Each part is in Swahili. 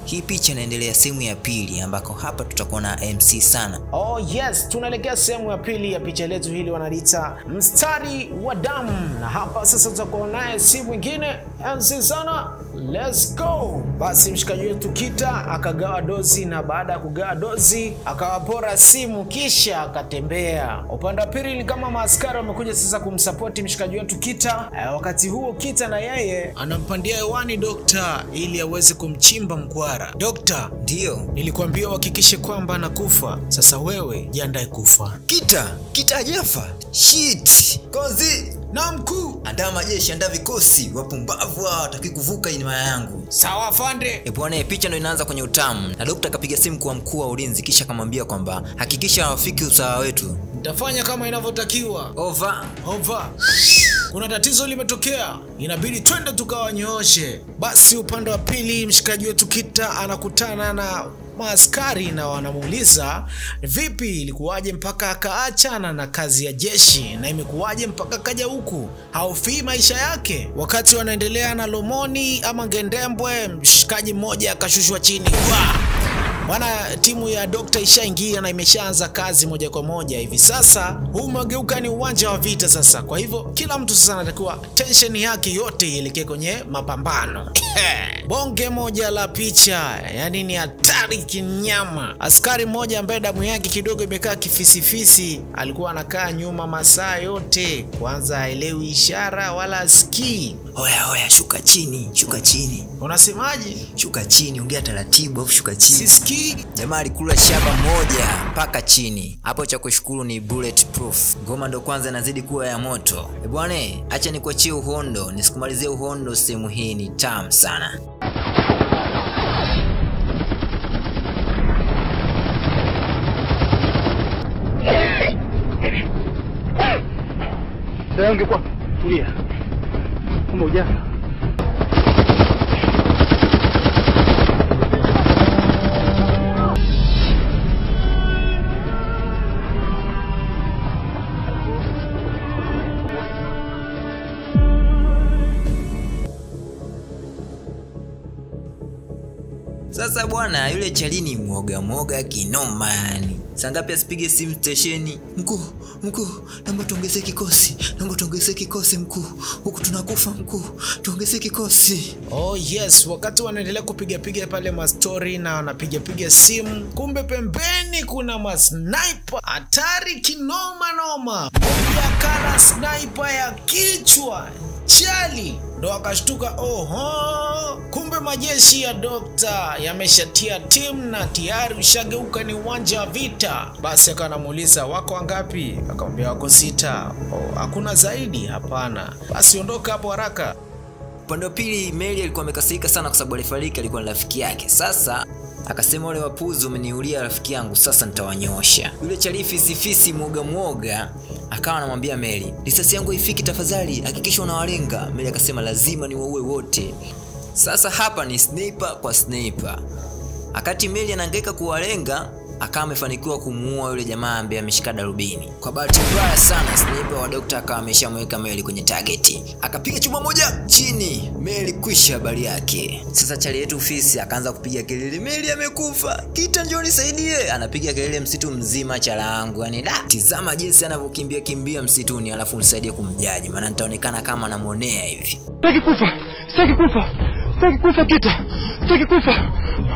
hii picha inaendelea sehemu ya pili ambako hapa tutakuwa na MC sana. Oh yes, tunaelekea sehemu ya pili ya picha letu hili wanaliita mstari wa damu, na hapa sasa tutakuwa naye si mwingine MC sana. Let's go. Basi mshikaji wetu Kita akagawa dozi, na baada ya kugawa dozi akawapora simu kisha akatembea. Upande wa pili ni kama maaskari wamekuja sasa kumsapoti mshikaji wetu Kita. Eh, wakati huo Kita na yeye anampandia hewani dokta ili aweze kumchimba mkwara. Dokta, Ndiyo nilikuambia uhakikishe kwamba anakufa. Sasa wewe jiandae kufa. Kita, Kita hajafa. Shit. Kozi Na mkuu. andaa majeshi, andaa vikosi. Wapumbavu hawa wataki kuvuka inima yangu. Sawa afande. E bwana, picha ndo inaanza kwenye utamu, na dokta akapiga simu kwa mkuu wa ulinzi, kisha akamwambia kwamba hakikisha hawafiki usawa wetu. Nitafanya kama inavyotakiwa. Over. Ova, kuna tatizo limetokea, inabidi twende tukawanyooshe. Basi upande wa pili, mshikaji wetu Kita anakutana na maaskari na wanamuuliza vipi, ilikuwaje mpaka akaachana na kazi ya jeshi na imekuwaje mpaka kaja huku, haufii maisha yake? Wakati wanaendelea na lomoni ama ngendembwe, mshikaji mmoja akashushwa chini Wah! Bwana, timu ya dokta ishaingia na imeshaanza kazi moja kwa moja hivi sasa. Huu umegeuka ni uwanja wa vita sasa, kwa hivyo kila mtu sasa anatakiwa tensheni yake yote ielekee kwenye mapambano. Bonge moja la picha, yani ni hatari kinyama. Askari mmoja ambaye damu yake kidogo imekaa kifisifisi alikuwa anakaa nyuma masaa yote, kwanza haelewi ishara wala asikii. Oya oya, shuka chini, shuka chini, Unasemaje? shuka chini, ongea taratibu, afu shuka chini. Sisikii. Jamaa alikula shaba moja mpaka chini. Hapo cha kushukuru ni bulletproof. Ngoma ndo kwanza inazidi kuwa ya moto. E bwana, acha nikuachie uhondo, nisikumalizie uhondo. Sehemu hii ni tamu sana. Sasa ungekuwa tulia. Kama ujafa. Sasa bwana, yule Chalini mwoga mwoga kinoma yani. Saa ngapi asipige simu stesheni? Mkuu, mkuu, naomba tuongezee kikosi, naomba tuongezee kikosi mkuu, huku tunakufa mkuu, tuongezee kikosi. Oh yes, wakati wanaendelea kupigapiga pale mastori na wanapigapiga simu, kumbe pembeni kuna masniper hatari kinoma noma. Moja kana sniper ya kichwa chali, ndo akashtuka, oho, kumbe majeshi ya dokta yameshatia timu na tayari ushageuka ni uwanja wa vita. Basi akawa anamuuliza wako wangapi? Akamwambia wako sita. Oh, hakuna zaidi? Hapana. Basi ondoka hapo haraka. Upande wa pili, Mary alikuwa amekasirika sana kwa sababu alifariki, alikuwa ni rafiki yake. Sasa akasema wale wapuzi wameniulia rafiki yangu, sasa nitawanyoosha. Yule chalifi sifisi mwoga mwoga akawa anamwambia Mary, risasi yangu haifiki, tafadhali hakikisha unawalenga. Mary akasema lazima niwaue wote. Sasa hapa ni sniper kwa sniper. Wakati Mary anahangaika kuwalenga akawa amefanikiwa kumuua yule jamaa ambaye ameshika darubini. Kwa bahati mbaya sana, sniper wa dokta akawa ameshamweka Meli kwenye targeti, akapiga chuma moja chini, Meli kwisha habari yake. Sasa chali yetu fisi akaanza kupiga kelele, Meli amekufa, Kita njoo nisaidie. Anapiga kelele msitu mzima, chala yangu yani, da, tizama jinsi anavyokimbia kimbia msituni, alafu nisaidie kumjaji, maana nitaonekana kama namwonea hivi. Sitaki kufa. Sitaki kufa. Sitaki kufa Kita. Sitaki kufa.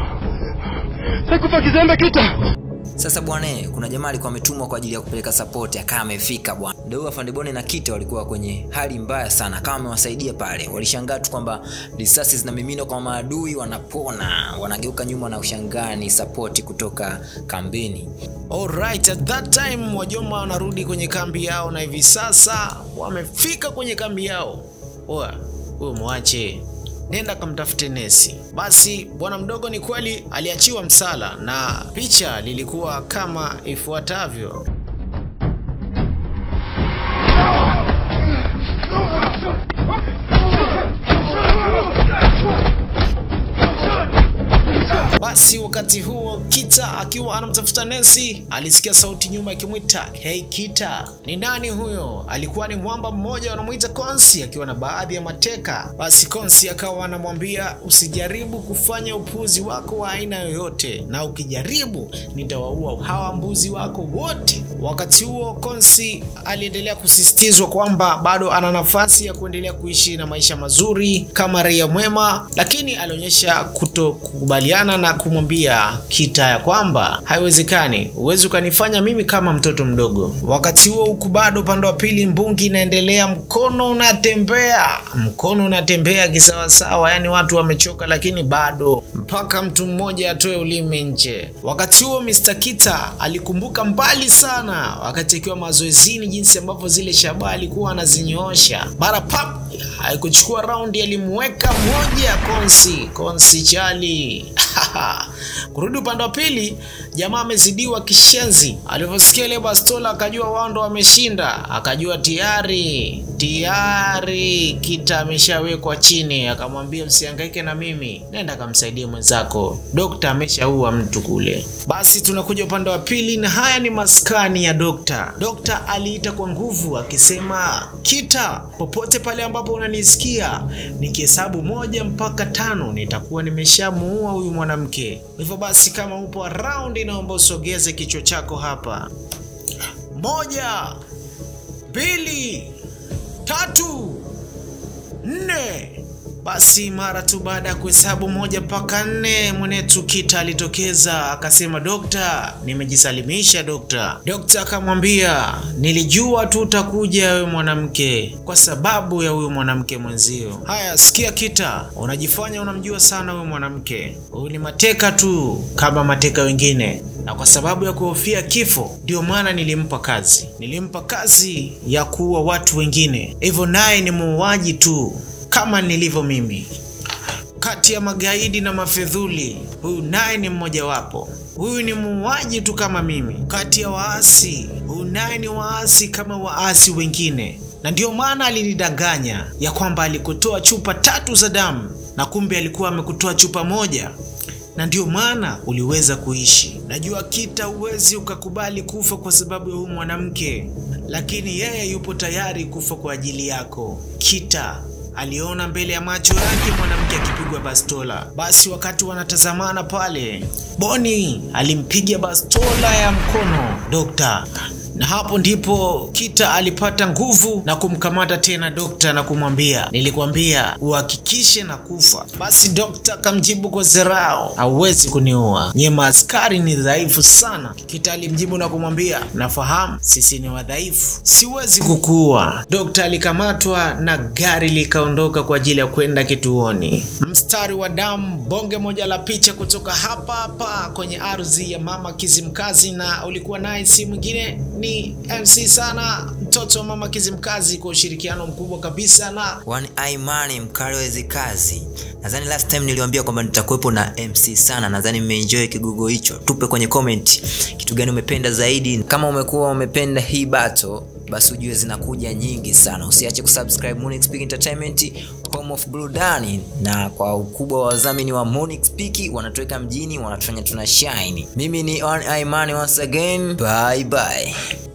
Sitaki kufa kizembe Kita. Sasa bwana, kuna jamaa alikuwa ametumwa kwa ajili ya kupeleka support, akawa amefika bwana. Ndio huyo afande Bone na Kita walikuwa kwenye hali mbaya sana, akawa amewasaidia pale. Walishangaa tu kwamba risasi zinamiminwa kwa maadui, wanapona, wanageuka nyuma na ushangaa ni support kutoka kambini. Alright, at that time wajoma wanarudi kwenye kambi yao na hivi sasa wamefika kwenye kambi yao. Oya, huyo mwache, nenda kamtafute nesi. Basi bwana mdogo ni kweli aliachiwa msala na picha lilikuwa kama ifuatavyo. Basi Basi wakati huo Kita akiwa anamtafuta Nancy alisikia sauti nyuma ikimwita hey Kita. Ni nani huyo? Alikuwa ni mwamba mmoja wanamuita Konsi akiwa na baadhi ya mateka. Basi Konsi akawa anamwambia usijaribu kufanya upuzi wako wa aina yoyote, na ukijaribu nitawaua hawa mbuzi wako wote. Wakati huo Konsi aliendelea kusisitizwa kwamba bado ana nafasi ya kuendelea kuishi na maisha mazuri kama raia mwema, lakini alionyesha kutokubaliana na kumwambia Kita ya kwamba haiwezekani, huwezi ukanifanya mimi kama mtoto mdogo. Wakati huo huku bado upande wa pili mbungi inaendelea, mkono unatembea, mkono unatembea kisawasawa, yani watu wamechoka, lakini bado mpaka mtu mmoja atoe ulimi nje. Wakati huo Mr. Kita alikumbuka mbali sana wakati akiwa mazoezini, jinsi ambavyo zile shabaha alikuwa anazinyoosha mara pap haikuchukua raundi, alimweka mmoja Konsi Konsi chali kurudi upande wa pili, jamaa amezidiwa kishenzi. Alivyosikia ile bastola akajua wao ndo wameshinda, akajua tayari tayari Kita ameshawekwa chini. Akamwambia usihangaike na mimi, nenda kamsaidie mwenzako, dokta ameshaua mtu kule. Basi tunakuja upande wa pili, na haya ni maskani ya dokta. Dokta aliita kwa nguvu akisema, Kita, popote pale ambapo unanisikia, nikihesabu moja mpaka tano nitakuwa nimeshamuua huyu mwanamke. Hivyo basi kama upo around, naomba usogeze kichwa chako hapa. Moja, mbili, tatu, nne. Basi mara tu baada ya kuhesabu moja mpaka nne, mwenetu Kita alitokeza akasema, dokta, nimejisalimisha dokta. Dokta akamwambia, nilijua tu utakuja wewe mwanamke, kwa sababu ya huyu mwanamke mwenzio. Haya, sikia Kita, unajifanya unamjua sana huyu mwanamke. Huyu ni mateka tu kama mateka wengine, na kwa sababu ya kuhofia kifo, ndio maana nilimpa kazi. Nilimpa kazi ya kuua watu wengine, hivyo naye ni muuaji tu kama nilivyo mimi. Kati ya magaidi na mafedhuli, huyu naye ni mmojawapo. Huyu ni muuaji tu kama mimi. Kati ya waasi, huyu naye ni waasi kama waasi wengine, na ndio maana alinidanganya ya kwamba alikutoa chupa tatu za damu na kumbe alikuwa amekutoa chupa moja na ndio maana uliweza kuishi. Najua Kita, huwezi ukakubali kufa kwa sababu ya huyu mwanamke, lakini yeye yupo tayari kufa kwa ajili yako. Kita aliona mbele ya macho yake mwanamke akipigwa bastola. Basi wakati wanatazamana pale, Boni alimpiga bastola ya mkono dokta na hapo ndipo Kita alipata nguvu na kumkamata tena dokta na kumwambia, nilikwambia uhakikishe na kufa. Basi dokta akamjibu kwa zerao, hauwezi kuniua, nyie maaskari ni dhaifu sana. Kita alimjibu na kumwambia, nafahamu sisi ni wadhaifu, siwezi kukuua. Dokta alikamatwa na gari likaondoka kwa ajili ya kwenda kituoni. Mstari wa damu, bonge moja la picha kutoka hapa hapa kwenye ardhi ya mama Kizimkazi, na ulikuwa naye si mwingine ni MC sana mtoto wa mama Kizimkazi kwa ushirikiano mkubwa kabisa na One Eye Money mkali wa hizi kazi. Nadhani last time niliwaambia kwamba nitakuwepo na MC sana. Nadhani mmeenjoy kigogo hicho. Tupe kwenye comment kitu gani umependa zaidi. Kama umekuwa umependa hii battle, basi ujue zinakuja nyingi sana. Usiache kusubscribe Monix Peak Entertainment, home of burudani, na kwa ukubwa wa wadhamini wa Monix Peak wanatuweka mjini, wanatufanya tuna shine. Mimi ni One Eye Money once again. Bye bye.